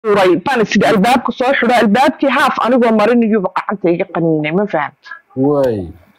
uray baan isidi albaabka soo xidho albaabkii haaf anigoo marinayuba gacanta iga qaniinay ma fahamta way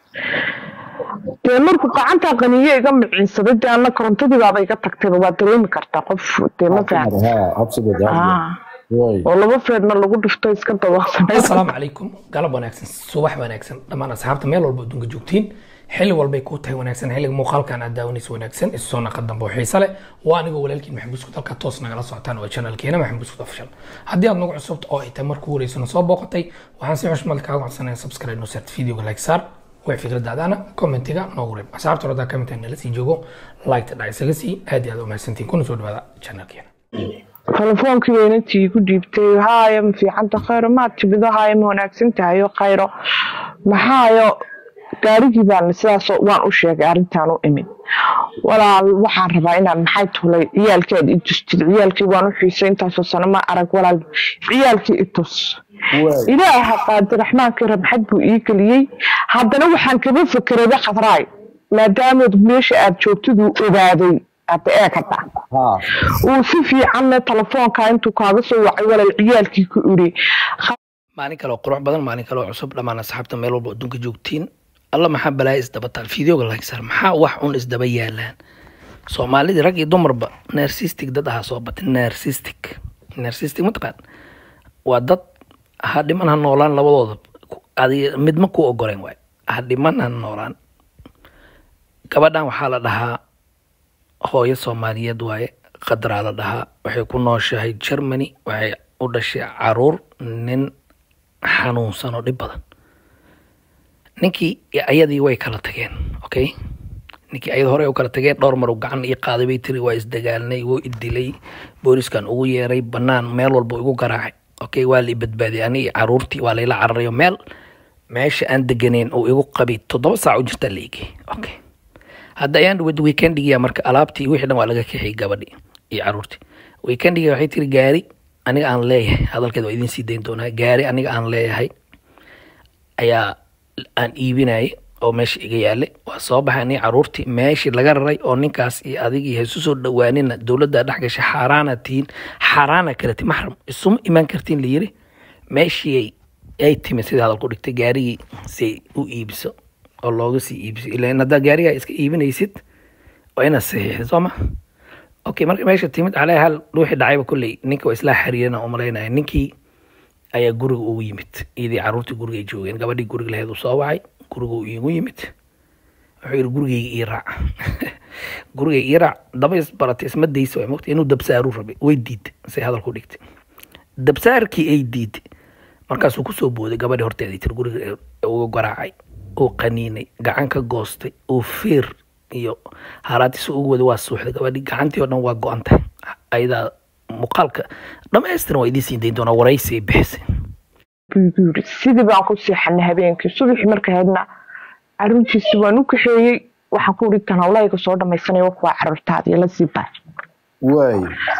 dee markuu gacantaa qaniiyo iga miciinsaday dee anna korontadii baaba iga tagtayba waa dareemi kartaa qof dee ma fahamta ha absolutely Ah, way oo laba feedhna lagu dhifto iska dabaqsanay asalaamu calaykum galab wanaagsan subax wanaagsan dhammaan asxaabta meel walba adduunka joogtiin xilli walbay kuu tahay wanaagsan xilliga muuqaalkan aad daawanaysa wanaagsan isu soo naqa dambe oo xiise leh waa anigoo walaalkiin maxamed buskud halkaa toos nagala socotaan waa channelkeena maxamed buskud official haddii aad nagu cusubta oo ay tahay markuu wareysano soo booqatay waxaan si xushmad kaaga codsanaya subscribe noo saart videoga like saar way fikradaadana commentiga noogu reeb asxaabta horada ka mid tahay nala sii joogo like dhac isaga sii aad iyo aad u mahadsantiin kuna soo dhawaada channelkeena telefoonkii weynatii ku dhiibtay haaya ma fiicanta khayro maad timido haaya ma wanaagsan tahayo khayro maxaayo gaarigii baan sidaas waan u sheegay arrintaan u imid walaal waxaan rabaa inaan maxay tulay ciyaalkeed i tustid ciyaalkii waan u xiisay intaasoo sano ma arag walaal ciyaalkii i tus way ilaaha qaadiraxmaankii rabxad buu ii geliyey haddana waxaan kaba fekerayba khadraay maadaamood meesha aad joogtiduu ogaaday hadda ee ka dhac ha uu si fiicanna telefoonka intuu kaaga soo wacay walaal ciyaalkii ku iri maalin kale oo qurux badan maalin kale oo cusub dhammaan asxaabta meel walba adduunka joogtiin alla maxaa balaaya isdaba taal fideoga lagsar maxaa wax un isdaba yaalaan soomaalidii rag iyo dumarba narsistic dad ahaa soo batay narsistic narsistic mataqaan waa dad ha dhiman ha noolaan labadooda adiga midma ku ogoleen waay ha dhiman ha noolaan gabadhan waxaa la dhahaa hooyo soomaaliyeed waaye qadraa la dhahaa waxay ku nooshahay germany waxay u dhashay caruur nin xanuunsan oo dhib badan ninkii ayadii way kala tageen okay ninkii ayada hore u kala tageen dhowr mar uu gacan ii qaaday bay tiri waa isdagaalnay wuu idilay booliskan ugu yeeray banaan meel walba igu garaacay okay waa la i badbaadiyay ani iyo caruurtii waa layla cararayo meel meesha aan deganeyn uu igu qabay toddoba saac u jirta la igi okay hadda ayaan dhawad weekendigiya marka alaabtii wixii dhan waa laga kaxiyay gabadhii iyo caruurtii weekendiga waxay tiri gaari aniga aan leeyahay hadalkeed waa idiin sii dayn doonaa gaari aniga aan leeyahay ayaa aan iibinayay oo meesha iga yaalay waa soo baxay aniga caruurtii meeshii laga raray oo ninkaas iyo adigii haysu soo dhawaanina dowladda dhex gashay xaaraana tihiin xaaraana kale ti maxram isuma imaan kartiin la yiri meeshii ay- ay timi sida hadalku dhigtay gaarigii si u iibiso oo looga sii iibiso ilan haddaa gaarigaa iska iibinaysid waa inaad saxiixid soo ma okay marka meesha timid calaa hal ruuxii dhacayba kolley ninka waa islaa xiriirana u malaynaya ninkii ayaa guriga ugu yimid iyadii caruurtii guriga ay joogeen gabadhii guriga laheed uu soo wacay guriga uu iigu yimid wuxuu yidhi gurigayga ii raac gurigayga ii raac daba isbaratay isma daysa waa mogta inuu dabsaaruu rabay way diiday say hadalku dhigtay dabsaarkii ay diiday markaasuu kusoo booday gabadhii horteedii tir guriga uga garaacay uu qaniinay gacan ka goostay uu fiir iyo haraatiisa ugu waday waa suuxday gabadhii gacantii oo dhan waa go-an tahay ayadaa muuqaalka dhammaystiran waa idiin siin dayn doonaa waraysi ay bixisay buu igu yiri sidii baan ku seexanay habeenkii subaxii marka haydna caruurtiisi waan u kaxeeyey waxaan ku iri tan hawlayga soo dhamaysanaya kuwaa caruurtaadii la sii baay way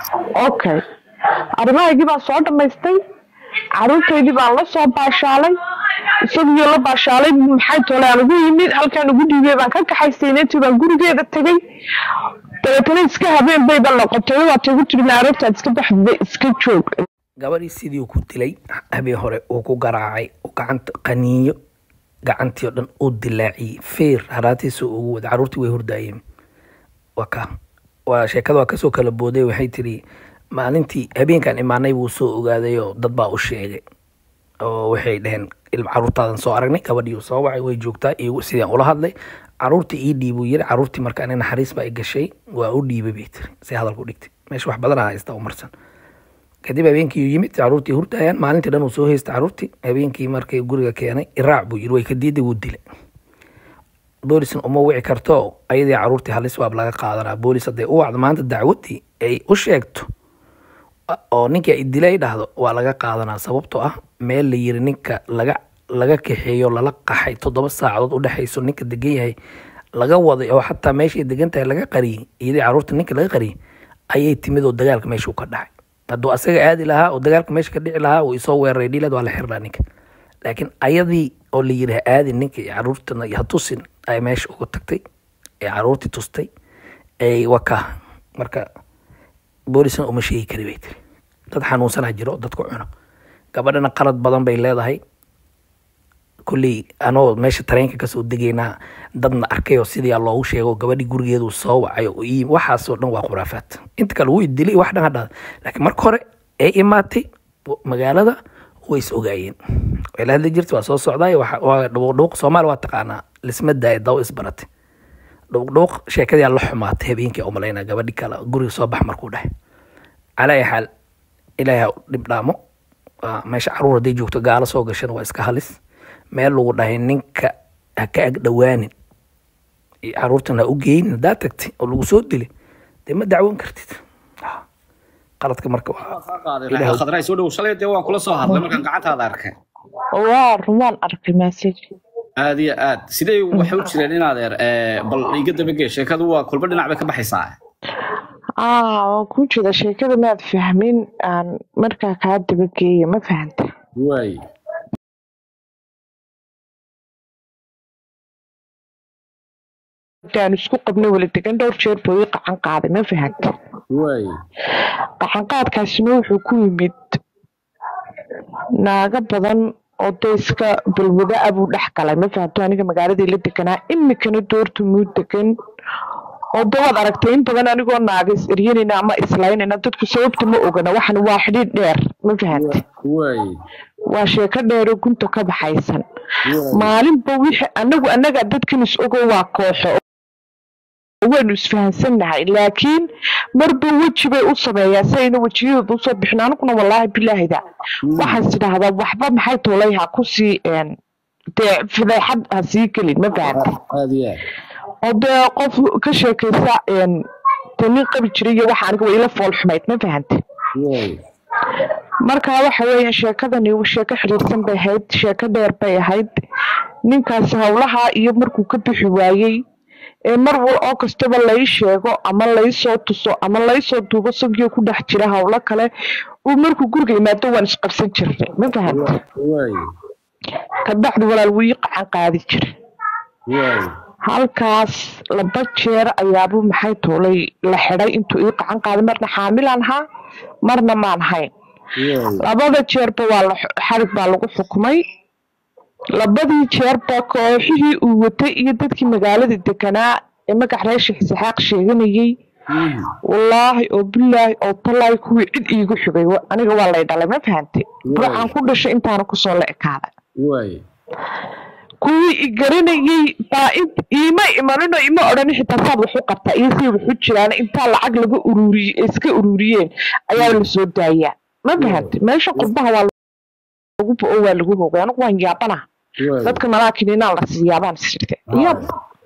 okay arrimahaygii baan soo dhamaystay caruurtaydii baan la soo baashaalay isagiyo la baashaalay maxay tole aan ugu yimid halkaan ugu dhiibay baan ka kaxaystay inantii baan gurigeeda tegay dabeetana iska habeen bayba noqotay waata igu tiri naarabtaad iska baxdida iska joog gabadhii sidii uu ku dilay habeen hore uu ku garaacay uu gacanta qaniinyo gacantii oo dhan uu dilaaciyey feer haraatiisa ugu waday caruurtii way hurdaayeen waa ka waa sheekada waa kasoo kala booday waxay tiri maalintii habeenkan imaanay buu soo ogaaday oo dad baa u sheegay oo waxay dhaheen ilma caruurtaadan soo aragnay gabadhii uu soo wacay way joogtaa igu sidaan ula hadlay caruurtii ii dhiibuu yiri caruurtii marka ani naxariis baa i gashay waa u dhiibay bay tiri si hadalku dhigtay meesha wax badan aa haysta u marsan kadib habeenkii uu yimid caruurtii hurdayaan maalintii dhan uu soo haystay caruurtii habeenkii markay guriga keenay iraac buu yiri way ka diiday wuu dilay boolisna uma wici karto ayadii caruurtii halis waab laga qaadanaa boolis hadday u wacdo maanta dacwadii ay u sheegto oo ninkii ay dilay dhahdo waa laga qaadanaa sababtoo ah meel la yiri ninka laga laga kaxeeyo lala qaxay toddoba saacadood u dhexayso ninka degan yahay laga waday oo xataa meeshay degan tahay laga qariyey iyadii caruurta ninka laga qariyey ayay timid oo dagaalka meesha uu ka dhacay hadduu asaga aadi lahaa oo dagaalka meesha ka dhici lahaa uu isoo weeraray dhiileed waa la xirnaa ninka laakiin ayadii oo la yiri ha aadin ninka iyo caruurtana ha tusin ay meesha uga tagtay ee caruurtii tustay ay waka marka boolisna uma sheegi kari bay tiri dad xanuunsanaa jiro dadku cuno gabadhana qalad badan bay leedahay kulley anoo meesha tareenka kasoo degaynaa dadna arkay oo sidii loogu sheego gabadhii gurigeedu soo wacay oo ii waxaasoo dhan waa khuraafaad inta kale wuu dilay wax dhan hadhaa laakiin marka hore ee imaatay magaalada way is ogaayeen way la hadli jirtay waa soo socdaay waa dhubuqdhubuq soomaali waa taqaanaa lisma daaya daw isbaratay dhubuqdhubuq sheekadii la xumaatay habeenkii umalaynaa gabadhi kale guriga soo bax markuu dhahay calaa ay xaal ilaahay ha dhib dhaamo meesha caruur hadday joogto gaalo soo gashana waa iska halis meel lagu dhahay ninka ha ka ag dhowaanin caruurtan ha u geynin haddaa tagtay oo lagu soo dilay dee ma dacwoon kartid qaladka marka khadray soo dhow shalay dee waan kula soo hadlay markaan gacantaada arkay waa rumaan arkay message aad iyo aad sidee waxay u jireen in adeer bal iga dabagee sheekadu waa kulba dhinac bay ka baxaysaa aa waan kuu jeeda sheekada maad fahmin aan markaa kaa dabageeya ma fahanta waay aan isku qabno wala degan dhowr jeer buu ii qacan qaaday ma fahanta waay qacan qaadkaasina wuxuu ku yimid naago badan oo dee iska balwada ah buu dhex galay ma fahanto aniga magaaladii la deganaa imikana doorta muu degan oo de waad aragtay in badan anigoo naaga is eryanayna ama islaynayna dadku sababta ma ogana waxan waa xidhiidh dheer ma fahanta waay waa sheeko dheeroo gunta ka baxaysan maalinba wixii anagu annaga dadkan is ogo waa kooxo waynu isfahansannahay laakiin marba weji bay u sameeyaa si ayna wejiyadooda usoo bixin aniguna wallaahi bilaahida waxaan idhaahdaa waxba maxay toolay ha kusii dee fadeexad ha sii gelin ma fahanta aad iyo aad oo dee qof ka sheekaysa dee nin qabi jiray iyo waxa aniga waa ila fool xumayd ma fahanta waay marka waxa weeyaan sheekadani sheeko xiriirsan bay ahayd sheeko dheer bay ahayd ninkaasi howlaha iyo markuu ka bixi waayey ee mar wal oo kastaba lai sheego ama laysoo tuso ama laysoo duubo sagio ku dhex jira howlo kale uu markuu guriga yimaado waan isqabsan jirnay ma fahanta waay kabacdi walaal wuu ii qacan qaadi jiray waay halkaas laba jeer ayaabuu maxay toolay la xidhay intuu ii qacan qaaday marna xaamilaan ahaa marna maan hayn waay labada jeerba waa la xarig baa lagu xukumay labadii jeerba kooxihii uu watay iyo dadkii magaalada deganaa ee magac reesha xisaxaaq sheeganayey wallaahi oo bilaahi oo tallaahi kuwii cid iigu xigay wa- aniga waa lay dhalay ma fahantay burcaan ku dhashay intaana kusoo la ekaaday waay kuwii i garanayey baa int iima imanino ima odhan xitaa saad wax u qabtaa iyo say wax u jiraan intaa lacag laga ururiye iska ururiyeen ayaa lasoo daayaa ma fahantay meesha qurbaha waa lagu bo waa lagu hogay anigu waan yaabana waay dadka malaakininaan la siiyaabaan isirte yab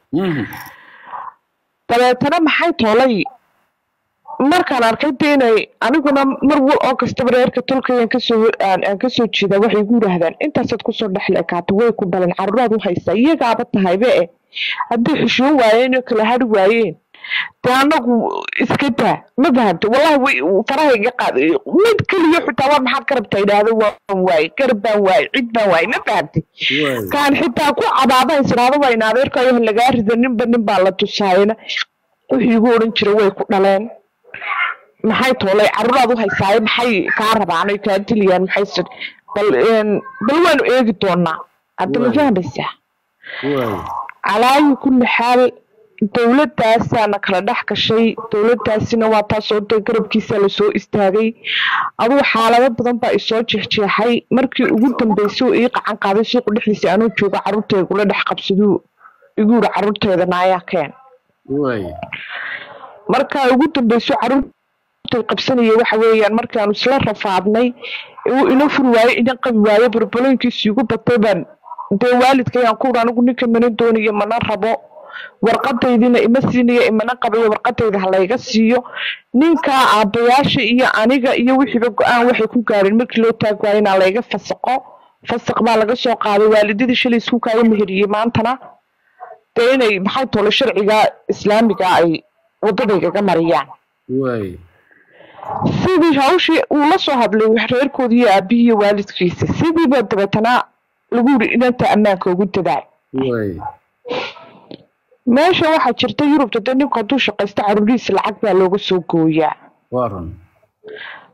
dabeetana maxay toolay markaan arkay de inay aniguna mar wal oo kastaba reerka tolkayaan kasoo aan aan kasoo jeedaa waxay igu yidhaahdaan intaasaad kusoo dhexle ekaato way ku dhaleen carruuraad u haysaa iyagaaba tahaybe eh hadday xishoon waayeen oo kala hari waayeen dee anagu iska daa ma fahamta wallahi way faraha iga qaad mid keliya xitaa war maxaad ka rabtaa idhaahdo waan waaye garab baan waaye cid baan waaye ma fahamtay waay kaan xitaa ku cabaada israado wayna adeerkayo lagaa rida ninba nin baa la tusaayana wixii igu odhan jira way ku dhaleen maxay toolay carruuraad u haysaaye maxay kaa rabaan oy kaa dilayaan maxay sid bal een, bal waanu eegi doonaa hadda ma Waay. fahmaysaa waay calaayi kulli xaal dowladaasaana kala dhex gashay dowladaasina waa taasoo dee garabkiisa lasoo istaagay adugu xaalado badan baa isoo jeexjeexay markii ugu dambeysay oo ii qacan qaaday suuqa dhexdiisa anuu jooga carruurteedagula dhex qabsaduu igu yiri carruurteeda naayaa keen waay markaa ugu dambeyso carruurtay qabsanaya waxa weeyaan markaanu isla rafaadnay uu ina furi waayo inan qabi waayo barbalooyinkiisi igu batay baan dee waalidkayaan ku uri anigu ninka mana doonayo mana rabo warqadaydina ima siinayo imana qabayo warqadayda ha layga siiyo ninkaa aabbayaasha iyo aniga iyo wixiiba go-aan waxay ku gaareen markii loo taag waayo inaa layga fasaqo fasaq baa laga soo qaaday waalidadii shalay isku kaaga meheriyey maantana dee inay maxay tole sharciga islaamiga ay wadadaygaga mariyaan waay sidii hawshii uu la soo hadlay reerkoodii iyo aabihii iyo waalidkiisa sidiiba dabeetana lagu yiri inanta ammaanka ugu dadaal waay meesha waxaa jirta yurubta dee ninku hadduu shaqaysto caruurihiisa lacag baa looga soo gooyaa waa run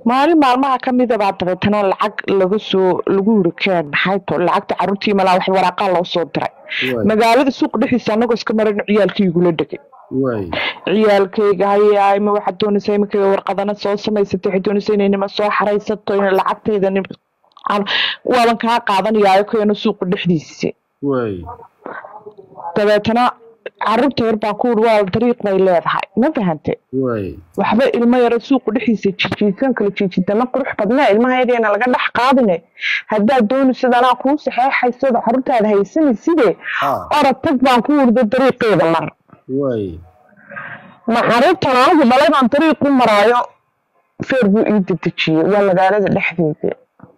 maalin maalmaha ka mida baa dabeetana lacag laga soo lagu yiri keen maxay to lacagta caruurtii malaa wax waraaqaa loo soo diray waay magaalada suuqa dhexdiisa anagoo iska marayno ciyaalkii igula dhegay waay ciyaalkayga hayaay ma waxaad doonaysaa iminkaga warqadana soo samaysatay waxaad doonaysaa inay nima soo xaraysato in lacagtayda nim aan- waaban kaa qaadanayaayo keeno suuqa dhexdiisa waay dabeetana caruurta yar baa ku uri waa dariiq bay leedahay ma fahante waay waxba ilmo yaro suuqa dhexdiisa jijiisan kala jiijidana qurux badnaa ilmaha yaryana laga dhex qaadine haddaad doonaysid anaa kuu saxeexaysada caruurtaada haysanaysidee ha orod tag baan ku urda dariiqeeda mar waay ma caruurtan anigu dhalay baan dariiq u maraayo feer buu ii dedejiyey waa magaalada dhexdeeda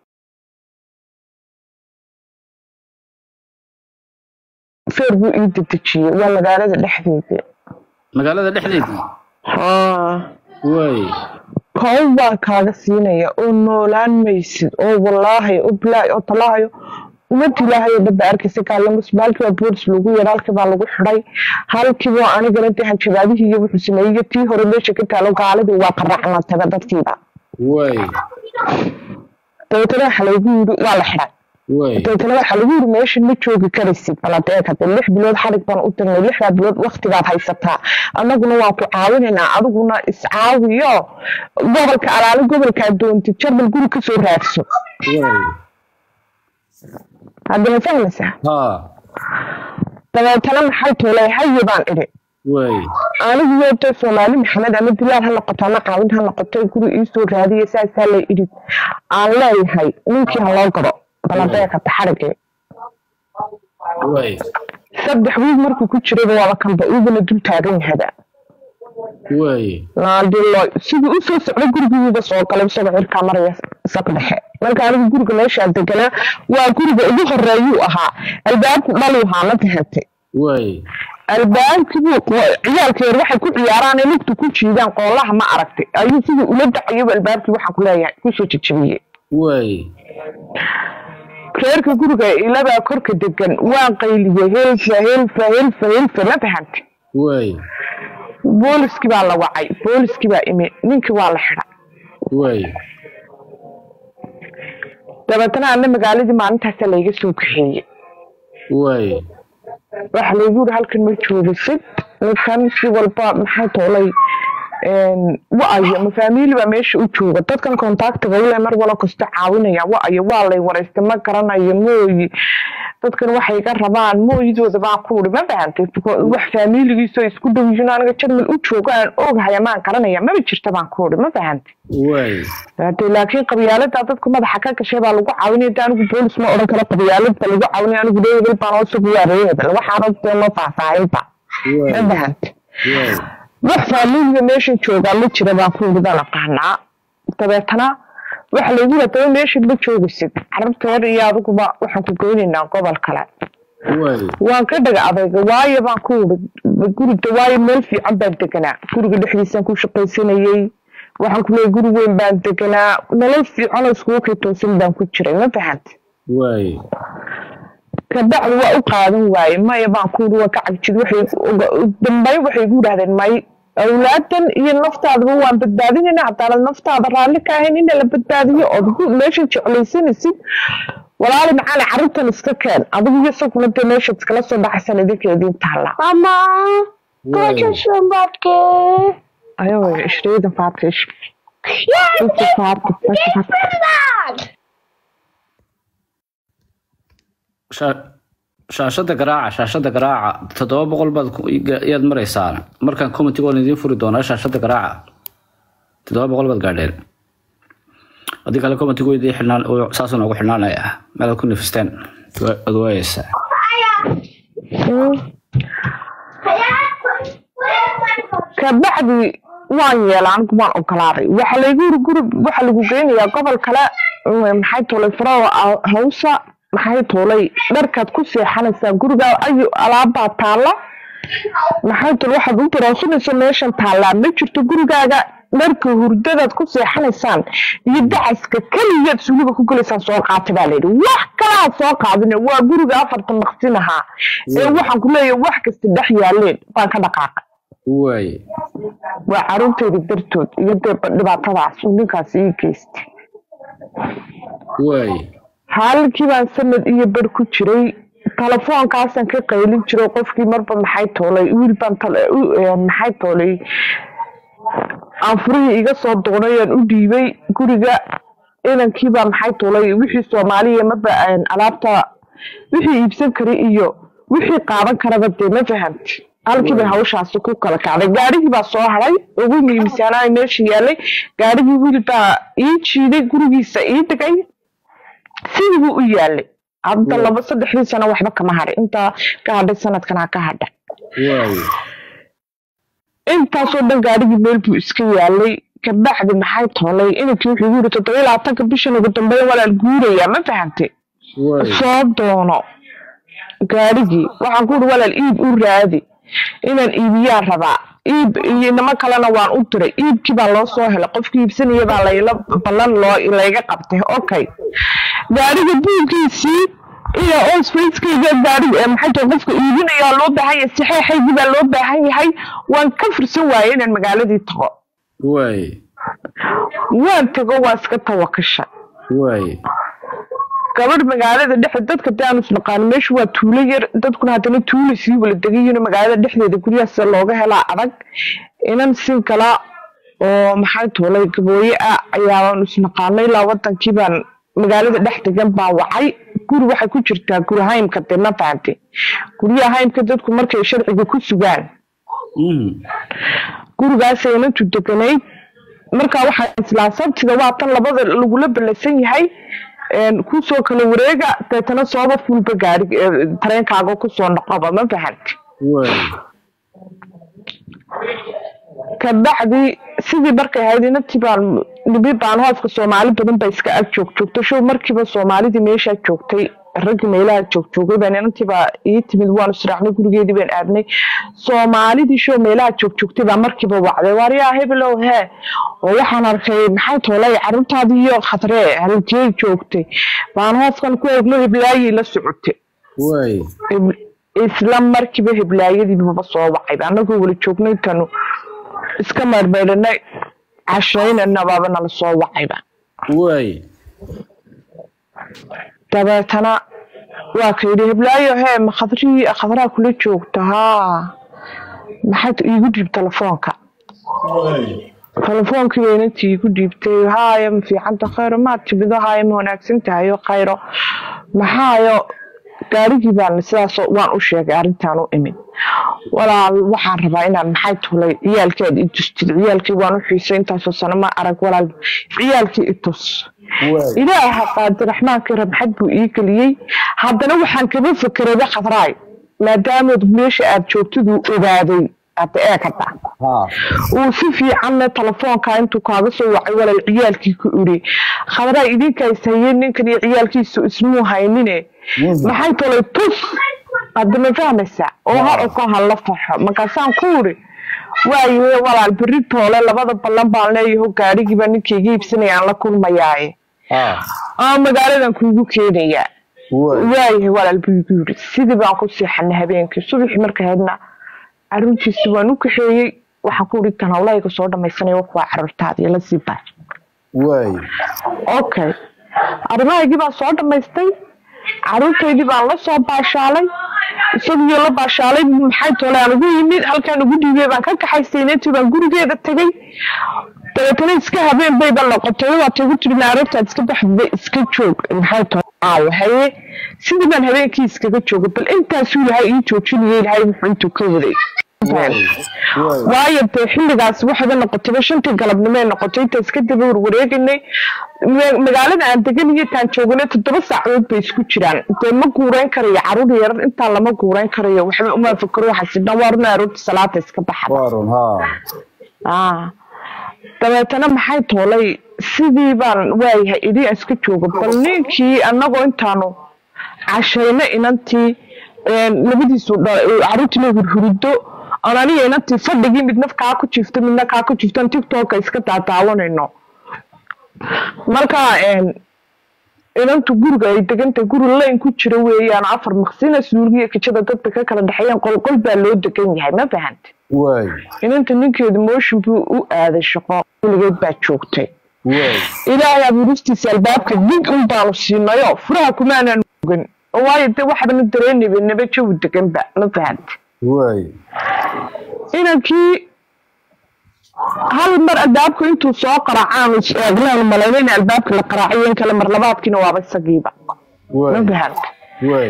feer buu ii dedejiyey waa magaalada dhexdeeda magaalada dhexdeedii haa waay kow baan kaaga siinaya oo noolaan maysid oo wallaahi oo bilaahi oo talaahayo umad ilaahay oo dhabba arkaysa kaalamus maalkii baa boolis lagu yeedha halkii baa lagu xidhay halkiiba anigana dee hanjabaadihii iyo wuxuu sameeyey iyo tii hore meesha ka taalo gaaladii waa qaracnataba dadkiiba waay dabeetana waxa lagu yiri waa la xidhay waay dabeetana waxaa lagu yiri meesha ma joogi karaysid baladeeg hadda lix bilood xarig baan u tagnay lixdaa bilood waktigaad haysataa annaguna waan ku caawinaynaa adiguna iscaawiyo gobolka alaale gobolkaa doontid jarbal guri kasoo raadso waay haddana fahmaysaa ha dabeetana maxay toolay haye baan idhi waay anigu yeeto soomaali maxamed ama dilaal ha noqoto ama caawin ha noqoto guri iisoo raadiya saasaa la idhi aan leeyahay ninkii ha loo gado baladeeka taxarigee waay saddex wiig markuu ku jirayba waaba kanba iguna dul taagan yahada waay naadilo sidii u soo socday gurigiiba soo galay isagoo cirkaa maraya saq dhexe marka anigu guriga meeshaa deganaa waa guriga ugu horeeyuu ahaa albaabku dhaluu ahaa ma fahantay waay albaabkii buu ciyaalka yar waxay ku ciyaaraan ee lugta ku jiidaan qoolaha ma aragtay ayuu sidii ula dacayaba albaabkii waxaan ku leeyahay kusoo jejabiyey waay reerka guriga ilabaa korka degan waan qayliyey helfa helfa helfa helfa ma fahantay waay booliskii baa la wacay booliskii baa imi ninkii waa la xidhay waay dabeetana ana magaaladii maalintaasa layga soo kaxeeyey waay waxa laygu yiri halkan ma joogisid ninkan si walba maxay toolay wa-ayo ma faamiili baa meesha u jooga dadkan contactiga ule mar walo kasta caawinaya wa-ayo waa lay waraysta ma garanayo mooyi dadkan waxay ga rabaan mooyidooda baa ku uri ma fahantay wax faamiiligiisoo isku dhow yihiin aniga jarmal u joogo aan ogahay maan garanaya maba jirta baan ku uri ma fahantay waay hade laakiin qabyaalada dadku madaxa ka gashay baa lagu caawinaya de anigu boolis ma odhan karo qabyaalada lagu caawinaya anigu reebel baan oo sugu waa reebel waxaana dee ma faahfaahayba ma waay fahantay waay wax faamiiliga meeshan joogaa ma jira baan ku yidhi baan aqaanaa dabeetana waxa laygu yidhi daba meeshan ma joogaysid carabta yar iyo adiguba waxaan ku geynaynaa gobol kale waay waan ka dhaga adayga waayo baan ku yidhi guriga waayo meel fiican baan deganaa guriga dhexdiisaan ku shaqaysanayey waxaan ku leeyahay guri weyn baan deganaa nolol fiican oo iskugu kitoosan baan ku jiray ma fahanta waay kabacdi waa u qaadan waaye maya baan ku yidhi waa ka cagjid waxay dambayn waxay igu yidhahdeen may awlaadan iyo naftaadaba waan badbaadinayna haddaanad naftaada raalli ka ahayn in la badbaadiyo ood gu- meesha jeclaysanaysid walaali macaali carruurtan iska keen adigu iyo isaguna dee meeshaad iskala soo baxaysan idinka idiin taalla waay ايوه 20 فاتش انت فاتش فاتش Sha- shaashada garaaca shaashada garaaca toddoba boqol baad ku- yaad maraysaa markaan commentiga waan idiin furi doonaa shaashada garaaca toddoba boqol baad gaadheen haddii kale commentigu way idiin xidhnaan oo saasuu noogu xidhnaanaya meelaad ku nafisteen Wa- waad waayeysaa kabacdi waan yeela anigu waan ogolaaday waxa laygu yiri guri waxa lagu geynayaa gobol kale mm, maxay tuulay farawa hawsa maxay tuulay dharkaad ku seexanaysaa guriga ayu alaabbaa taalla maxay tuulay waxaad u daroosanaysa meeshan taallaa ma jirto gurigaaga dharka hurdadaad ku seexanaysaan iyo dacaska keliyaad suuliga ku gelaysaan soo qaata baa layidhi wax kalaa soo qaadine waa guriga afarta maqsin ahaa ee waxaan ku leeyahay wax kasta dhex yaaleen baan ka dhaqaaqay waay waa caruurteyda dartood iyo dee dhibaatadaas uu ninkaas ii geystay waay haalkii baan sanad iyo bar ku jiray telefoonkaasaan ka qaylin jiro qofkii marba maxay toolay wiil baan tale- u- ee, maxay toolay aan furihii iga soo doonayaan u dhiibay guriga inankii baa maxay toolay wixii soomaaliya marba aan alaabta wixii iibsan karay iyo wixii qaadan karaba dee ma fahamti halkii bay hawshaasi ku kala kacday gaarigii baa soo haray ugu muhiimsanaay meesha yaalay gaarigii wiil baa ii jiiday gurigiisa ii dhigay sidii buu u yaalay hadda laba saddexdii sano waxba kama hadhay intaa ka hadhay sanadkanaa ka hadhay waay intaasoo dhan gaarigii meel buu iska yaalay kabacdi maxay toolay inankii wuxuu igu yiri toddoba iyo labaatanka bishan ugu dambeyn walaal guurayaa ma fahantay waay soo doono gaarigii waxaan ku uri walaal iib u raadi inaan iibiyaan rabaa iib iyo inamo kalena waan u diray iibkii baa loo soo helay qofkii iibsanaya baa layla ballan loo layga qabtay okay gaariga buuggiisii iyo osfacekayga gaariga ee maxay tahay qofka iibinaya loo baahan yahay saxeexaygii baa loo baahan yahay waan ka fursan waayay inaan magaaladii tago waay waan tago waan iska tawakasha waay gabadh magaalada dhexe dadka dee aanu isnaqaano meeshu waa tuulo yar dadkuna haddana tuulo sii wala degayiino magaalada dhexdeeda guryaha sida looga helaa adag inan sin kala oo maxay tuulay gabooye ah ayaanu isnaqaanay ilaa wadankii baan magaalada dhex degan baan wacay guri waxay ku jirtaa guri haymka dee ma fahamte guryaha haymka dadku markay sharciga ku sugaan Mhm. gurigaasay inantu deganayd markaa waxaa islaa sabtida waa tan labada lagula ballasan yahay een, kusoo kala wareega deetana sooba fulba gaari ee, tareenkaaga kusoo noqoba ma fahamti waay kabacdi sidii markay ahayd inantii baan nibi baan hoofka soomaali badan baa iska ag joog joogta show markiiba soomaalidii meeshaa joogtay raggii meelaha joog joogay baan inantii baa ii timid waanu israacnay gurigeedii baan aadnay soomaalidii show meelaha joog joogtay baa markiiba wacday waaryaa hebelow hee oo waxaan arkay maxay toolay carruurtaadii iyo khatree halkee joogtay baan hoofkan ku eegno heblaayay la socotay waay Heb- isla markiiba heblaayadiibaba soo wacay annagoo wala joognay tanu iska maydhmaydhanay cashaynana baaba nala soo wacayba waay dabeetana waa ka yidhi heblaayo hee ma khadrii khadraa kula joogta haa maxaad iigu dhiib telefoonka telefoonkii bay inantii iigu dhiibtay haaya ma fiicanta khayro maad timido haaya ma wanaagsan tahayo khayro maxaayo gaarigii baan sidaas waan u sheegay arrintaan u imid walaal waxaan rabaa inaan maxay tulay ciyaalkeed i tustid ciyaalkii waan u xiisay intaasoo sano ma arag walaal ciyaalkii i tus waay ilaaha qaadiraxmaankii rabxad buu ii geliyey haddana waxaan kaba fakerada khadraay maadaamood meesha aad joogtiduu ogaaday hadda ee kada haa uu si fiicanna telefoonka intuu kaaga soo wacay walaal ciyaalkii ku iri khadraay idinkaas hayeen ninkan iyo ciyaalkiisu ismuu haynine maxay tolay tus hadda ma fahmaysaa oo ha oko hala faxo markaasaan ku iri waayahe walaal berri toole labada ballan baan leeyaho gaarigiiba ninkayga iibsanaya aan la kulmayaaye haa aa magaaladan kuugu keenayaa waay waayahay walaal buu igu yiri sidii baan ku seexanay habeenkii subaxii markay haydna caruurtiisi waan u kaxeeyey waxaan ku iri tan hawlayga soo dhamaysanaya waa caruurtaadii la sii baay waay okay arrimahaygii baan soo dhamaystay caruurtaydii baan la soo baashaalay isagiyo la baashaalay maxay toole aan ugu yimid halkaan ugu dhiibay baan ka kaxaystay inantii baan gurigeeda tegay dabeetana iska habeen bayba noqotay waata igu tiri naarabtaad iska baxdida iska joog maxay toole aawo haye sidii baan habeenkii iskaga joogay bal intaasuu ilahay ii joojinayay ilahay wuxuu intuu ka waday waayo dee xilligaas waxayba noqotayba shantii galabnimo ay noqotay intaas kadib war wareeganay ma- magaalada aan degan iyo taan jooganay toddoba saacadood bay isku jiraan dee ma guureyn karayo caruur yarar intaa lama guureyn karayo waxba uma fakaro waxaasi dhan waaruna aroorta salaata iska baxada waarun haa ah dabeetana maxay toolay sidii baan waayahay idii aan iska joogo bal ninkii annagoo intaanu cashayno inantii een, labadiisu dha- caruurtiina hurhurido aan aniga inantii fadhigii midna kaa ku jifto midna kaa ku jifto tiktoka iska daadaawanayno marka een, inantu guriga ay degantay guri layn ku jira weeyaan afar maqsina suuligiyo kijada dadba ka kala dhexeeyeen qolqol baa loo degan yahay ma fahanta waay inanta ninkeedu mooshin buu u aaday shaqo weligeed baa joogtay waay ilaahay abuuristiisa albaabka dig un baanu siinayo furaha kumaanaan ogan oo waayo de waxbana dareynayba naba jawi deganba ma fahanta waay inankii hal mar albaabku intuu soo qaraacaan is eegnaanu malayna in albaabka la qaraaciyo in kale mar labaadkiina waaba isagiiba ma waay fahanta waay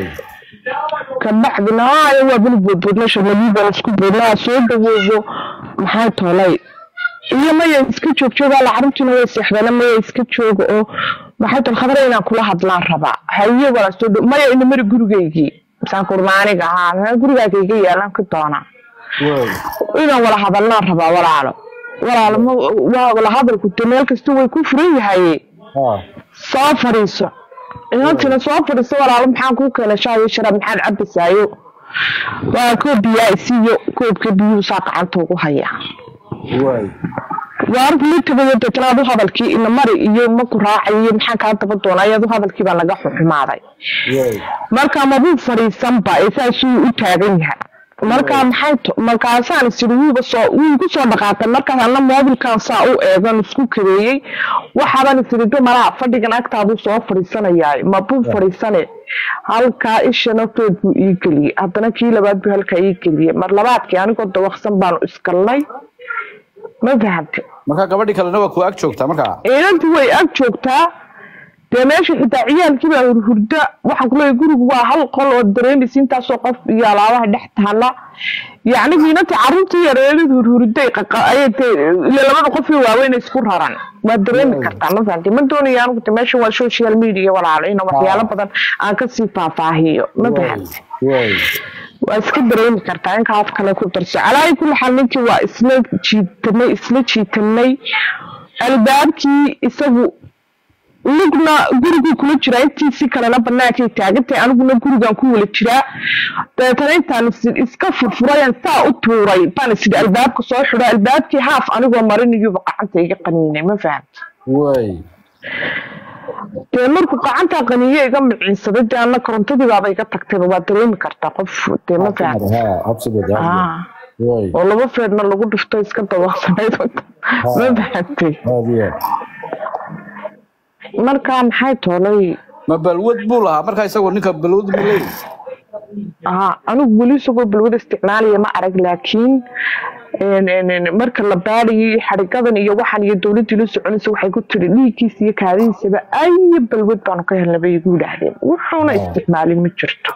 kabacdina haya waa bani boodboodna sharmadii baan isku boodnaa soo dhawoobo maxay toolay iyo maya iska joog joogaa la carruurtiina way seexdana maya iska jooga oo maxay tol khadra inaan kula hadlaan rabaa haye walaa soo dhow maya ina mari gurigaygii misaan kurmaaniga ahaa maxaa gurigaagayga yaalan ka doonaa waay inaan wala hadalnaan rabaa walaalo walaalo ma waa wala hadalku de meel kasta way ku furan yahaye ha soo fadhiiso inantina soo fadhiiso walaalo maxaan kuu keenay shaayo sharaab maxaad cabasaayo waa koob biyaa isiiyo koobka biyuhu saa gacanta ugu haya waay waar litabayo deetanaad u hadalkii ina mari iyo maku raacay iyo maxaan kaa daba doona ayadu hadalkii baa naga xuxumaaday waay marka mabuu fadhiisanba ee saasuu u taagan yahay markaa maxay to- markaasaan isiri wuuba soo wuu igu soo dhaqaaqay markaas anna moobilkan saa u eegan isku kabeeyey waxaaban isiri dumaraha fadhigan agtaaduu soo fadhiisanayaa mabuu fadhiisane halkaa ishana feed buu ii geliyey haddana kii labaad buu halkaa ii geliyey mar labaadkii anigoo dawaqsan baanu isgalnay ma fahante marka gabadhii kalena waa ku ag joogtaa markaa ciidantii way ag joogtaa dee meesha xitaa ciyaalkii baa hurhurda waxaan kuleeyahay gurigu waa hal qol oo dareemaysa intaasoo qof iyo alaabaha dhex taala yacni wiinanta carruurtii yareerid hurhurday ayay dee ile labada qof iyo waaweyn isku raran waa dareemi kartaa ma fahamtay ma doonaya anigu de meesha waa social media walaalo ina waxyaalo badan aan kasii faahfaahiyo ma fahamtay waay waa iska dareemi kartaa inka af kale ku darso calaayi kulli xaal ninkii waa isla jiitanay isla jiitanay albaabkii isagu lugna guriguu kula jiraa intiisii kalena banaankay taagantay aniguna gurigan ku wala jiraa dabeetana intaan is- iska furfurayan saa u tuuray baan isidhi albaabka soo xidho albaabkii haaf anigoo marinayuuba gacanta iga qaniinay ma fahamta waay dee markuu gacantaa qaniiyo iga miciinsaday dee anna korontadii baaba iga tagtayba waa dareemi kartaa qof dee ma fahamta ha habsigood Ah. waay oo laba feedna lagu dhifto iska dabaqsanayd ma fahamtay aad iyo aad markaa maxay toolay ma balwad buu lahaa markaa isagoo ninka balwad buu leeyahay aa anigu weli isagoo balwada isticmaalaya ma arag laakiin een, een, een, marka la baadhayay xadhigadan iyo waxan iyo dowladdii la soconaysa waxay ku tiri dhiiggiisa iyo kaadihiisaba ayo balwad baanu ka helnay bay igu yidhaahdeen wuxuuna isticmaalin ma jirto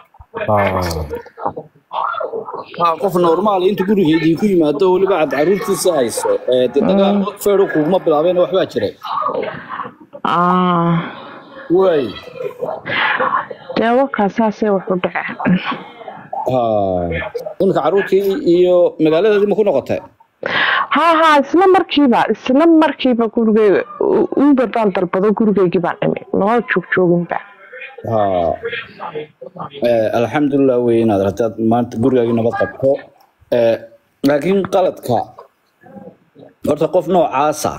waa qof normaal inta guriga idinku yimaado weliba aad caruurtiisa hayso ee dee dagaal feedu kuguma bilaabeen waxbaa jiray Ah, waay dee warkaa saasay wax u dhaceen ha iminka caruurtii iyo magaaladeedii ma ku noqotay ha ha isla markiiba isla markiiba gurigeyga uber baan dalbado gurigeygii baan imi noo joogjooginba ha Eh, alxamdulilah wey inaad rabtaad maanta gurigaagii nabad qabto Eh, laakiin qaladka horta qof noocaasa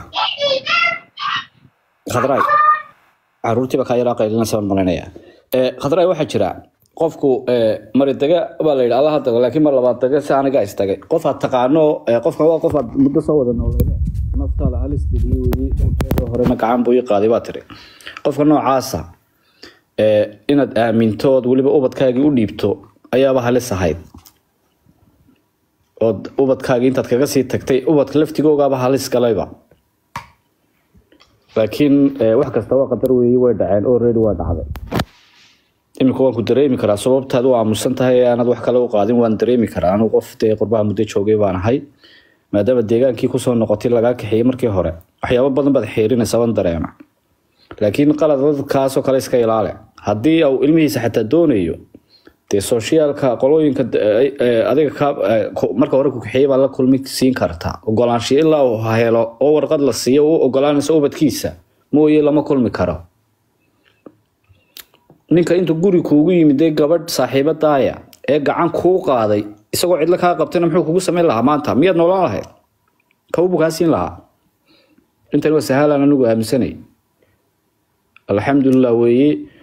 khadraay caruurtiiba kaa yaraa qaylinaysa baan malaynayaa Eh, khadraay waxaa jira qofku eh, mari daga baa la yidhi allaha dago laakiin mar labaad daga si aniga istagay qof aad taqaano eh, qofkan waa qof aad muddo soo wada nooleede naftaada halis geliye weyi horena gacan buu ii qaaday baa tiri qofka noocaasa ee, inaad aaminto ood weliba ubadkaagii u dhiibto ayaaba halis ahayd ood ubadkaagii intaad kaga sii tagtay ubadka laftigoogaaba halis galayba laakiin ee, wax kasta waa qadar weeye way dhaceen already waa dhacday iminka waan ku dareemi karaa sababtaad u aamusan tahay ee aanad wax kale u qaadin waan dareemi karaa anigu qof dee qurbaha muddo joogay baan ahay maadaama deegaankii kusoo noqotay lagaa kaxeeyey markii hore waxyaabo badan baad xeerinaysa waan dareema laakiin qaladkaasoo kale iska ilaale haddii uu ilmihiisa xataa doonayo dee sooshiyaalka qolooyinka eh, eh, adiga ka eh, ku- marka hore ku kaxeeyey baa la kulmi siin kartaa ogolaanshiyo ilaa uu helo oo warqad la siiyo u ogolaanaysa ubadkiisa mooye lama kulmi karo ninka intuu guri kuugu yimid ee gabadh saaxiibadaaya ee gacan kuu qaaday isagoo cidlo kaa qabtayna muxuu kugu samayn lahaa maanta miyaad noolaan lahayd kawbuu kaa siin lahaa intan waa sahaalaan anigu aaminsanay alxamdulilah weeye